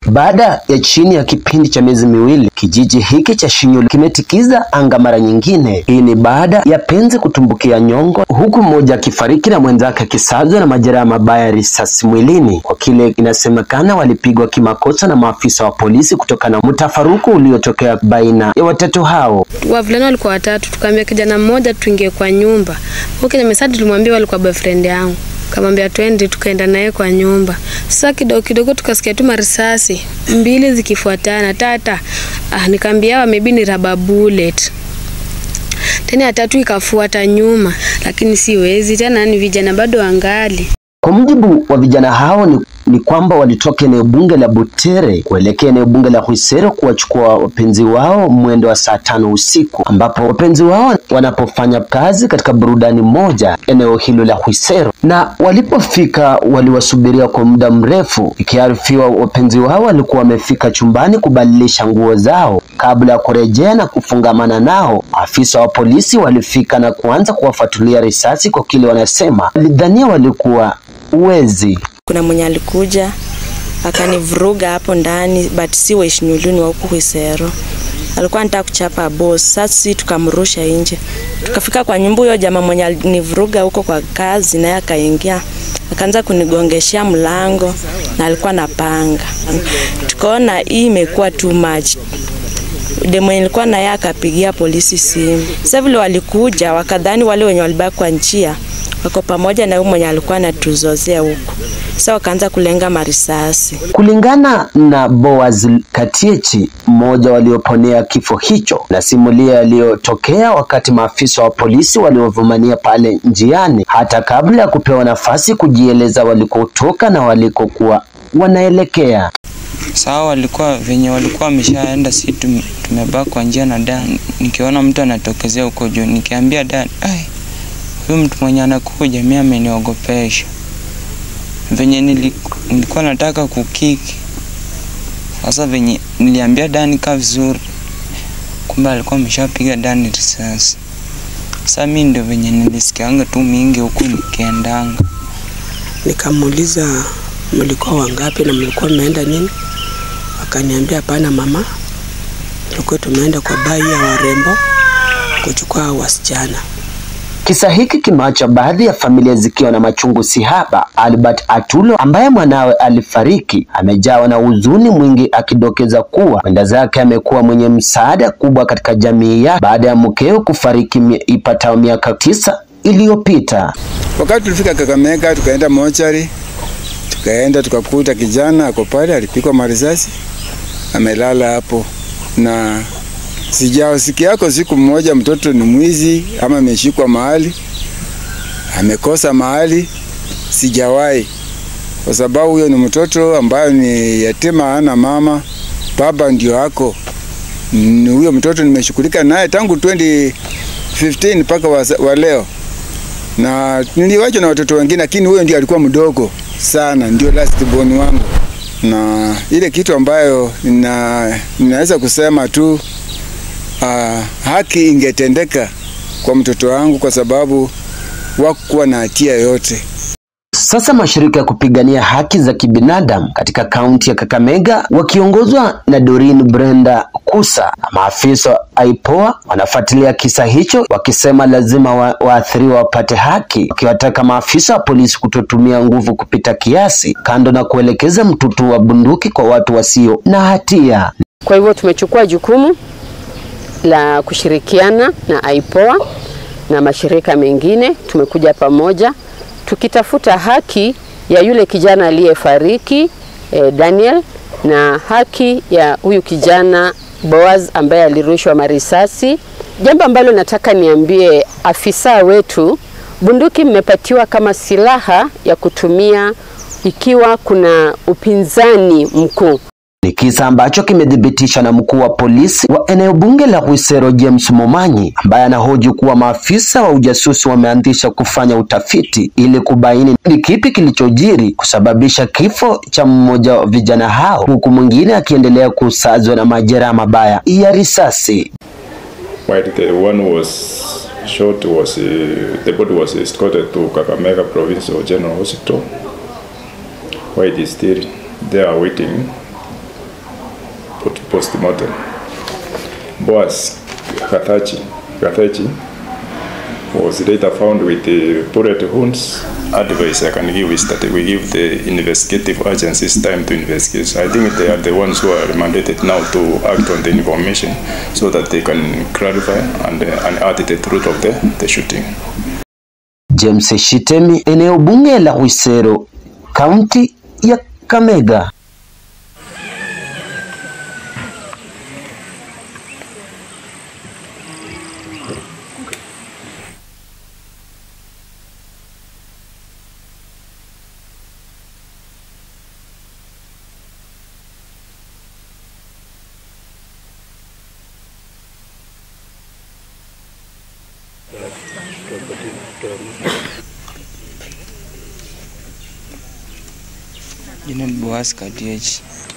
Baada ya chini ya kipindi cha miezi miwili, kijiji hiki cha Shinyulu kimetikiza anga mara nyingine. Hii ni baada ya penzi kutumbukia nyongo, huku mmoja akifariki na mwenzake akisazwa na majeraha mabaya ya risasi mwilini, kwa kile inasemekana walipigwa kimakosa na maafisa wa polisi kutokana na mtafaruku uliotokea baina ya watatu hao. Wavulana walikuwa watatu, tukaambia kijana mmoja tuingie kwa nyumba. Huyo kijana mesadi tulimwambia walikuwa boyfriend yangu kamwambia twende, tukaenda naye kwa nyumba. Sasa kidogo kidogo tukasikia tu marisasi mbili zikifuatana tata. Ah, nikaambia maybe ni rubber bullet. Tena ya tatu ikafuata nyuma, lakini siwezi tena, ni vijana bado wangali. Kwa mujibu wa vijana hao ni, ni kwamba walitoka eneo bunge la Butere kuelekea eneo bunge la Khwisero kuwachukua wapenzi wao mwendo wa saa tano usiku, ambapo wapenzi wao wanapofanya kazi katika burudani moja eneo hilo la Khwisero, na walipofika waliwasubiria kwa muda mrefu, ikiarifiwa wapenzi wao walikuwa wamefika chumbani kubadilisha nguo zao kabla ya kurejea na kufungamana nao. Afisa wa polisi walifika na kuanza kuwafuatilia risasi kwa kile wanasema walidhania walikuwa uwezi. Kuna mwenye alikuja akanivuruga hapo ndani, but si wa Ishinyuluni wa huku Khwisero. Alikuwa anataka kuchapa boss. Sasa sisi tukamrusha nje, tukafika kwa nyumba. Huyo jamaa mwenye alinivuruga huko kwa kazi, naye akaingia akaanza kunigongeshea mlango na alikuwa na panga. Tukaona hii imekuwa too much demo nilikuwa naye akapigia polisi simu. Sasa vile walikuja wakadhani wale wenye walibaki kwa njia wako pamoja na huyu mwenye alikuwa anatuzozea huku. Sasa wakaanza kulenga marisasi. Kulingana na Boaz Katiechi, mmoja walioponea kifo hicho, na simulia yaliyotokea wakati maafisa wa polisi waliovumania pale njiani, hata kabla ya kupewa nafasi kujieleza walikotoka na walikokuwa wanaelekea. Sawa, walikuwa venye walikuwa wameshaenda, si tumebaki kwa njia na Dan. Nikiona mtu anatokezea huko juu, nikiambia Dan, ai, huyu mtu mwenye anakuja, mimi ameniogopesha. Venye nilikuwa nataka kukiki, sasa venye niliambia Dan kaa vizuri, kumbe alikuwa ameshapiga Dan risasi. Sasa mimi ndio venye nilisikianga tu mingi huku nikiendanga, nikamuuliza mlikuwa wangapi na mlikuwa mmeenda nini? Akaniambia hapana mama, tulikuwa tumeenda kwa bai ya warembo kuchukua wasichana. Kisa hiki kimeacha baadhi ya familia zikiwa na machungu sihaba. Albert Atulo ambaye mwanawe alifariki amejawa na huzuni mwingi, akidokeza kuwa mwenda zake amekuwa mwenye msaada kubwa katika jamii yake baada ya mkeo kufariki ipatao miaka tisa iliyopita. Wakati tulifika Kakamega, tukaenda mochari, tukaenda tukakuta kijana ako pale, alipigwa marisasi, amelala hapo na sijasikiako siku mmoja mtoto ni mwizi ama ameshikwa mahali amekosa mahali, sijawahi, kwa sababu huyo ni mtoto ambayo ni yatima, hana mama, baba ndio ako ni huyo mtoto. Nimeshughulika naye tangu 2015 mpaka wa, wa leo, na niliwacha na watoto wengine, lakini huyo ndio alikuwa mdogo sana, ndio last born wangu, na ile kitu ambayo nina, ninaweza kusema tu Uh, haki ingetendeka kwa mtoto wangu kwa sababu wakuwa na hatia yoyote. Sasa mashirika ya kupigania haki za kibinadamu katika kaunti ya Kakamega wakiongozwa na Doreen Brenda Kusa na maafisa wa IPOA wanafuatilia kisa hicho, wakisema lazima wa, waathiriwa wapate haki, wakiwataka maafisa wa polisi kutotumia nguvu kupita kiasi, kando na kuelekeza mtutu wa bunduki kwa watu wasio na hatia. Kwa hivyo tumechukua jukumu la kushirikiana na IPOA na mashirika mengine. Tumekuja pamoja tukitafuta haki ya yule kijana aliyefariki eh, Daniel na haki ya huyu kijana Boaz ambaye alirushwa marisasi. Jambo ambalo nataka niambie afisa wetu, bunduki mmepatiwa kama silaha ya kutumia ikiwa kuna upinzani mkuu. Ni kisa ambacho kimethibitishwa na mkuu wa polisi wa eneo bunge la Khwisero James Momanyi, ambaye anahoji kuwa maafisa wa ujasusi wameanzisha kufanya utafiti ili kubaini ni kipi kilichojiri kusababisha kifo cha mmoja wa vijana hao, huku mwingine akiendelea kusazwa na majeraha mabaya ya risasi. While the one was shot was uh, the body was escorted to Kakamega Provincial General Hospital where it is still there waiting post-mortem. Boaz Gathachi, Gathachi was later found with the bullet wounds. Advice I can give is that we give the investigative agencies time to investigate. I think they are the ones who are mandated now to act on the information so that they can clarify and uh, unearth the truth of the, the shooting. James Shitemi, eneo bunge la Khwisero, kaunti ya Kamega. Jina ni Boaz Katiech.